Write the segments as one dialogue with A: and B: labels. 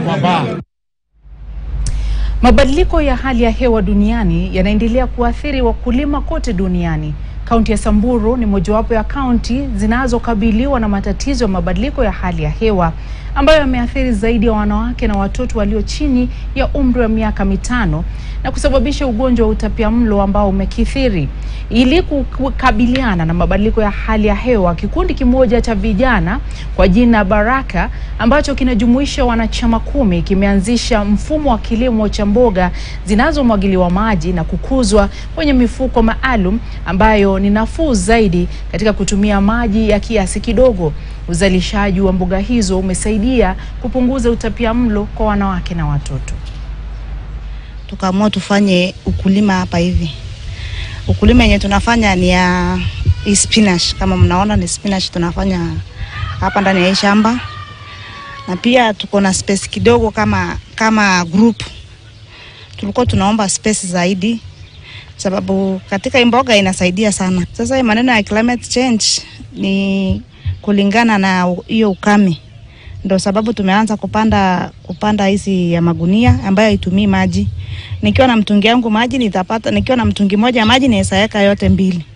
A: Mabadiliko ya hali ya hewa duniani yanaendelea kuathiri wakulima kote duniani. Kaunti ya Samburu ni mojawapo ya kaunti zinazokabiliwa na matatizo ya mabadiliko ya hali ya hewa ambayo yameathiri zaidi ya wanawake na watoto walio chini ya umri wa miaka mitano na kusababisha ugonjwa wa utapiamlo ambao umekithiri. Ili kukabiliana na mabadiliko ya hali ya hewa, kikundi kimoja cha vijana kwa jina Baraka ambacho kinajumuisha wanachama kumi kimeanzisha mfumo wa kilimo cha mboga zinazomwagiliwa maji na kukuzwa kwenye mifuko maalum ambayo ni nafuu zaidi katika kutumia maji ya kiasi kidogo. Uzalishaji wa mboga hizo umesaidia kupunguza utapiamlo kwa wanawake na watoto.
B: Tukaamua tufanye ukulima hapa hivi. Ukulima yenye tunafanya ni ya hii spinach, kama mnaona ni spinach tunafanya hapa ndani ya hii shamba, na pia tuko na space kidogo kama kama group. Tulikuwa tunaomba space zaidi, sababu katika hii mboga inasaidia sana. Sasa hii maneno ya climate change ni kulingana na hiyo ukame, ndio sababu tumeanza kupanda kupanda hizi ya magunia ambayo haitumii maji. Nikiwa na mtungi yangu maji nitapata, nikiwa na mtungi moja ya maji naweza weka yote mbili,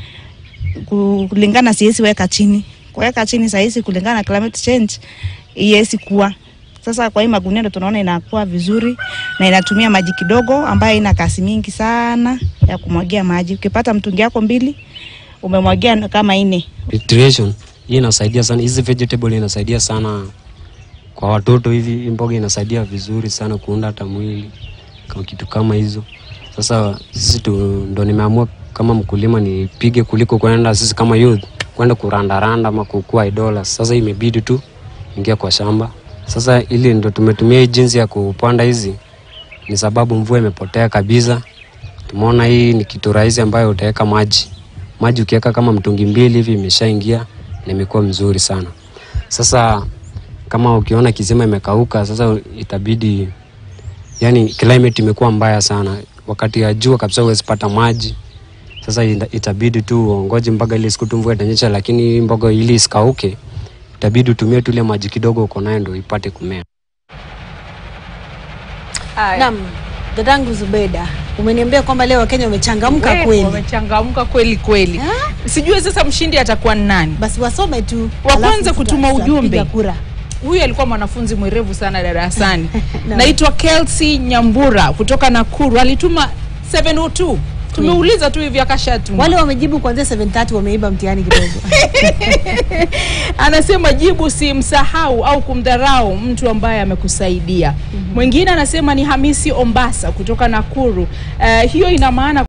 B: kulingana siwezi weka chini. Kuweka chini sahizi kulingana na climate change iwezi kuwa sasa. Kwa hii magunia ndio tunaona inakuwa vizuri na inatumia maji kidogo, ambayo ina kasi mingi sana ya kumwagia maji. Ukipata mtungi yako mbili umemwagia kama ine
C: Nutrition hii inasaidia sana, hizi vegetable inasaidia sana kwa watoto hivi. Hii mboga inasaidia vizuri sana kuunda hata mwili kama kitu kama hizo. Sasa sisi tu ndo nimeamua kama mkulima nipige kuliko kwenda sisi kama youth kwenda kurandaranda ama kukua idola. Sasa imebidi tu ingia kwa shamba. Sasa ili ndo tumetumia hii jinsi ya kupanda hizi, ni sababu mvua imepotea kabisa. Tumeona hii ni kitu rahisi ambayo utaweka maji maji, ukiweka kama mtungi mbili hivi imeshaingia na imekuwa mzuri sana. Sasa kama ukiona kisima imekauka, sasa itabidi yani, climate imekuwa mbaya sana, wakati ya jua kabisa huwezi pata maji. Sasa itabidi tu uongoje mpaka ile siku tu mvua itanyesha, lakini mboga ili isikauke itabidi utumie tu ile maji kidogo uko nayo ndio ipate kumea.
D: Naam, dadangu Zubeda, umeniambia kwamba leo Wakenya wamechangamka
A: We,
D: kweli.
A: Wamechangamka kweli kweli. Sijui sasa mshindi atakuwa ni nani.
D: Basi wasome tu.
A: Wa
D: alafu
A: kwanza
D: tuta-
A: kutuma
D: tutapiga
A: ujumbe.
D: kura.
A: Huyu alikuwa mwanafunzi mwerevu sana darasani.
D: Naam.
A: Naitwa Kelsey Nyambura kutoka Nakuru. Alituma 702. Tumeuliza tu hivi akashatuma.
D: Wale wamejibu kuanzia 7:30 wameiba mtihani kidogo.
A: Anasema jibu si msahau au kumdharau mtu ambaye amekusaidia. Mwingine anasema ni Hamisi Ombasa kutoka Nakuru. Eh, hiyo ina maana